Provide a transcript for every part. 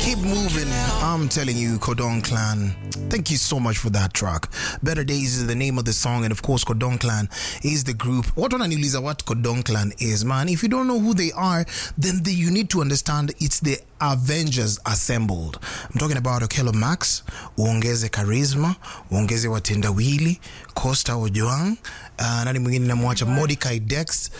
Keep moving. I'm telling you, Kodon Clan. Thank you so much for that track. Better Days is the name of the song, and of course, Kodon Clan is the group. What wananiuliza what Kodon Clan is, man? If you don't know who they are, then the, you need to understand it's the Avengers assembled. I'm talking about Okello Max, uongeze charisma, uongeze watendawili, Costa Ojuang, uh, nani mwingine namwacha Mordecai Dex,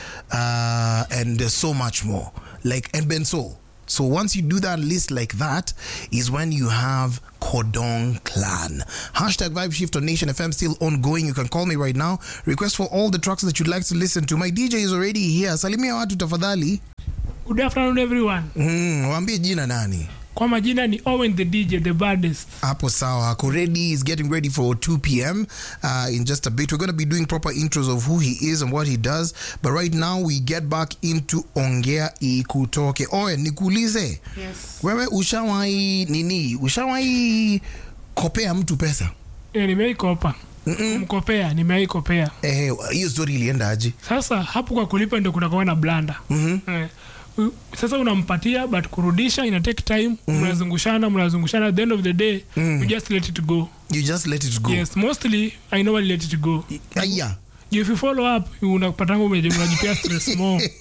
uh, and so much more. Like, and Benso. So once you do that list like that, is when you have Cordon Clan. Hashtag Vibe Shift on Nation FM still ongoing. You can call me right now. Request for all the tracks that you'd like to listen to. My DJ is already here. Salimia watu tafadhali. Good afternoon everyone. Mm, waambie jina nani? Kwa majina ni Owen the DJ the baddest. Hapo sawa. Ako ready. Is getting ready for 2 p.m. Uh, in just a bit. We're going to be doing proper intros of who he is and what he does. But right now we get back into Ongea Ikutoke. Owen, nikuulize. Yes. Wewe ushawahi nini? Ushawahi kopea mtu pesa? E, nimeikopa mkopea nimeikopea Eh, hiyo story ilienda aje? sasa hapo kwa kulipa ndio kunakuwa na blanda Mhm. eh, u- sasa unampatia but kurudisha ina take time mnazungushana mnazungushana at the end of the day you just let it go You just let it go. yes mostly i know let it go Aya. if you follow up unapatanga umeje- unajipea stress more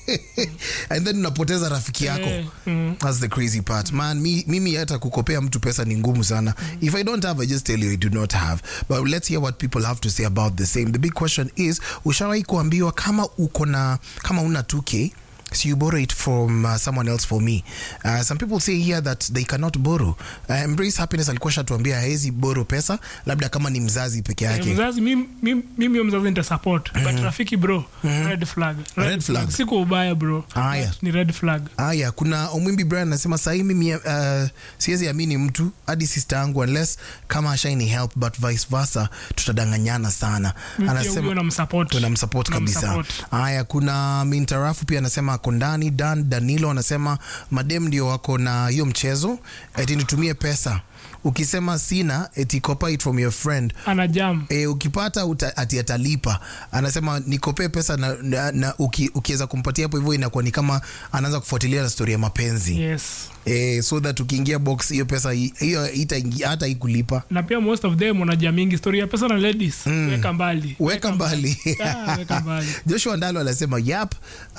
And then unapoteza rafiki yako. Eh, mm. That's the crazy part. Man, mi, mimi hata kukopea mtu pesa ni ngumu sana. If I don't have, I just tell you I do not have. But let's hear what people have to say about the same. The big question is, ushawahi kuambiwa kama uko na kama una 2k So you borrow it from uh, someone else for me. Uh, some people say here that they cannot borrow. Uh, Embrace Happiness alikuwa shatuambia haezi borrow pesa, labda kama ni mzazi peke Eh, yake. mzazi mimi mimi- mimi huyo mzazi nita support but rafiki bro red flag Red flag. si kwa ubaya bro Haya. But ni red flag Aya, kuna Omwimbi Brian anasema sahii mimi uh, siwezi amini mtu hadi sister yangu unless kama ashaini help but vice versa tutadanganyana sana. Mimi pia Anasema huyo namsupport. tunamsupport kabisa. Namsupport. Haya, kuna Mintarafu pia anasema ako ndani. Dan Danilo anasema madem ndio wako na hiyo mchezo, eti nitumie pesa, ukisema sina eti copy it from your friend ana jam E, ukipata uta, ati atalipa. Anasema nikopee pesa na, na, na uki, ukiweza kumpatia hapo hivyo inakuwa ni kama anaanza kufuatilia na story ya mapenzi yes e, so that ukiingia box hiyo pesa hi- hiyo itaingia- hata ikulipa na pia most of them wanajia mingi story ya pesa na ladies weka mbali weka mbali Ah, weka mbali Joshua Ndalo anasema yap,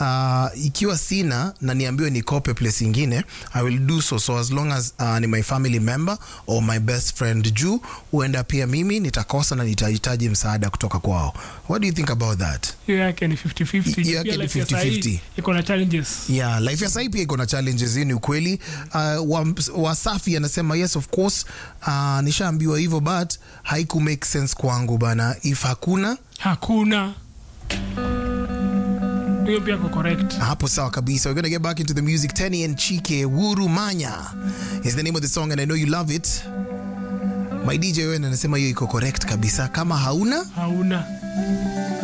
uh, ikiwa sina na niambiwe nikope place ingine I will do so so as long as uh, ni my family member or my best friend juu huenda pia mimi nitakosa na nitahitaji msaada kutoka kwao. What do you think about that? hiyo yake ni 50-50 Hiyo yake Pia ni life ya 50-50. sahii iko na challenges yeah life ya sahii pia iko na challenges hii ni ukweli uh, wa- wasafi anasema yes of course uh, nishaambiwa hivyo but haiku make sense kwangu bana if hakuna hakuna hiyo pia ko correct hapo sawa kabisa we're gonna get back into the music Tenny and Chike Wuru Manya is the name of the song and I know you love it my DJ Wen anasema hiyo iko correct kabisa kama hauna hauna